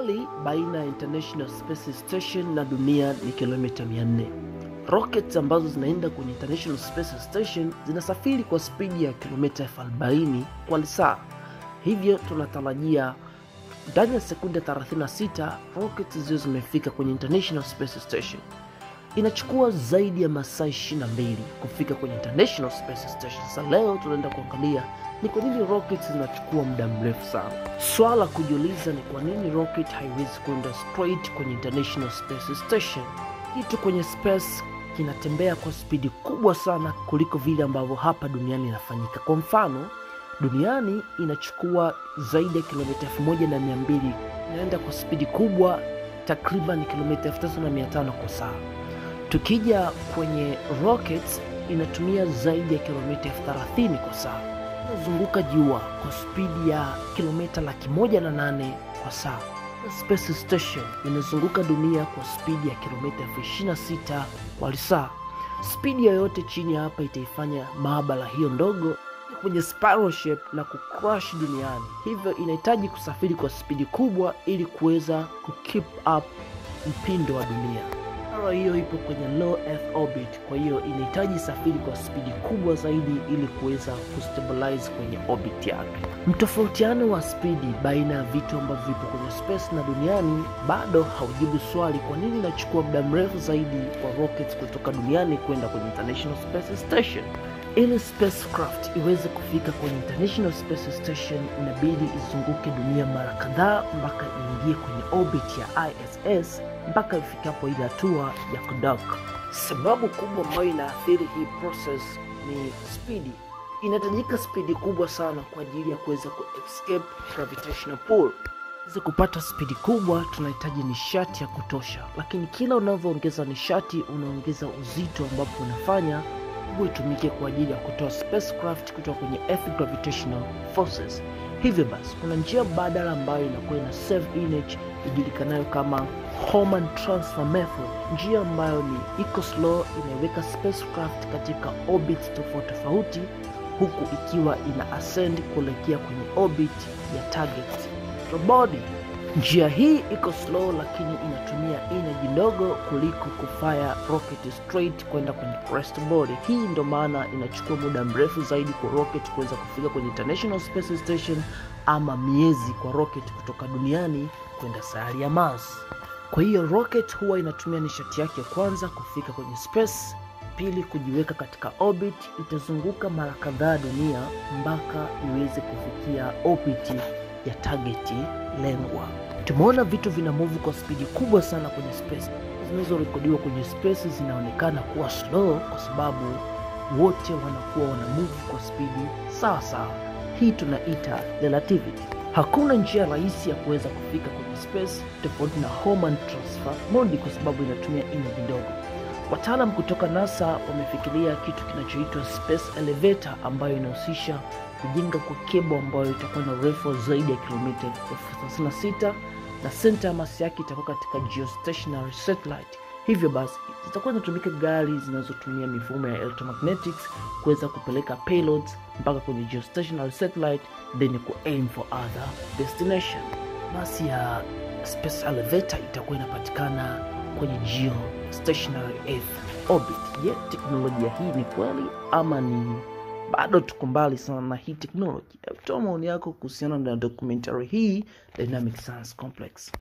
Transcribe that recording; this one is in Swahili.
Umbali baina ya International Space Station na dunia ni kilomita 400. Rockets ambazo zinaenda kwenye International Space Station zinasafiri kwa spidi ya kilomita 40 kwa saa. Hivyo tunatarajia ndani ya sekunde 36 rockets ziwe zimefika kwenye International Space Station. Inachukua zaidi ya masaa 22 kufika kwenye International Space Station. Sasa leo tunaenda kuangalia ni kwa nini rockets zinachukua muda mrefu sana. Swala la kujiuliza ni kwa nini rocket haiwezi kwenda straight kwenye International Space Station. Kitu kwenye space kinatembea kwa spidi kubwa sana kuliko vile ambavyo hapa duniani inafanyika. Kwa mfano, duniani inachukua zaidi ya kilomita elfu moja na mia mbili inaenda kwa spidi kubwa takriban kilomita elfu tatu na mia tano kwa saa. Tukija kwenye rockets inatumia zaidi ya kilomita elfu thelathini kwa saa. Inazunguka jua kwa spidi ya kilomita laki moja na nane kwa saa. Space Station inazunguka dunia kwa spidi ya kilomita elfu ishirini na sita kwa saa. Spidi yoyote chini ya hapa itaifanya maabara hiyo ndogo kwenye spiral shape na kucrash duniani, hivyo inahitaji kusafiri kwa spidi kubwa ili kuweza kukeep up mpindo wa dunia. Spiral hiyo ipo kwenye low earth orbit, kwa hiyo inahitaji safiri kwa spidi kubwa zaidi ili kuweza kustabilize kwenye orbit yake. Mtofautiano wa spidi baina ya vitu ambavyo vipo kwenye space na duniani bado haujibu swali kwa nini inachukua muda mrefu zaidi kwa rockets kutoka duniani kwenda kwenye International Space Station. Ili spacecraft iweze kufika kwenye International Space Station inabidi izunguke dunia mara kadhaa mpaka iingie kwenye orbit ya ISS mpaka ifikapo ile hatua ya kudock. Sababu kubwa ambayo inaathiri hii process ni spidi. Inahitajika spidi kubwa sana kwa ajili ya kuweza ku escape gravitational pull. Ili kupata spidi kubwa tunahitaji nishati ya kutosha, lakini kila unavyoongeza nishati unaongeza uzito, ambapo unafanya nguvu itumike kwa ajili ya kutoa spacecraft kutoka kwenye earth gravitational forces. Hivyo basi kuna njia badala ambayo inakuwa ina save energy ijulikanayo kama Hohmann transfer method, njia ambayo ni iko slow, inaiweka spacecraft katika orbit tofauti tofauti, huku ikiwa ina ascend kuelekea kwenye orbit ya target body. Njia hii iko slow, lakini inatumia energy ndogo kuliko kufire rocket straight kwenda kwenye crest body. Hii ndo maana inachukua muda mrefu zaidi kwa rocket kuweza kufika kwenye International Space Station, ama miezi kwa rocket kutoka duniani kwenda sayari ya Mars. Kwa hiyo rocket huwa inatumia nishati yake ya kwanza kufika kwenye space, pili kujiweka katika orbit, itazunguka mara kadhaa dunia mpaka iweze kufikia orbit ya targeti lengwa. Tumeona vitu vina move kwa spidi kubwa sana kwenye space. Zinazorekodiwa kwenye space zinaonekana kuwa slow kwa sababu wote wanakuwa wana move kwa spidi sawa sawa. Hii tunaita relativity. Hakuna njia rahisi ya kuweza kufika kwenye space tofauti na Hohmann transfer mode kwa sababu inatumia energy ndogo. Wataalam kutoka NASA wamefikiria kitu kinachoitwa space elevator ambayo inahusisha kujenga kwa kebo ambayo itakuwa na urefu wa zaidi ya kilomita elfu thelathini na sita na senta ya masi yake itakuwa katika geostationary satellite. Hivyo basi zitakuwa zinatumika gari zinazotumia mifumo ya electromagnetics kuweza kupeleka payloads mpaka kwenye geostationary satellite then ku aim for other destination. Masi ya space elevator itakuwa inapatikana kwenye geostationary earth orbit. Je, teknolojia hii ni kweli ama ni bado tuko mbali sana na hii teknoloji? Toa maoni yako kuhusiana na documentary hii Dynamic Science Complex.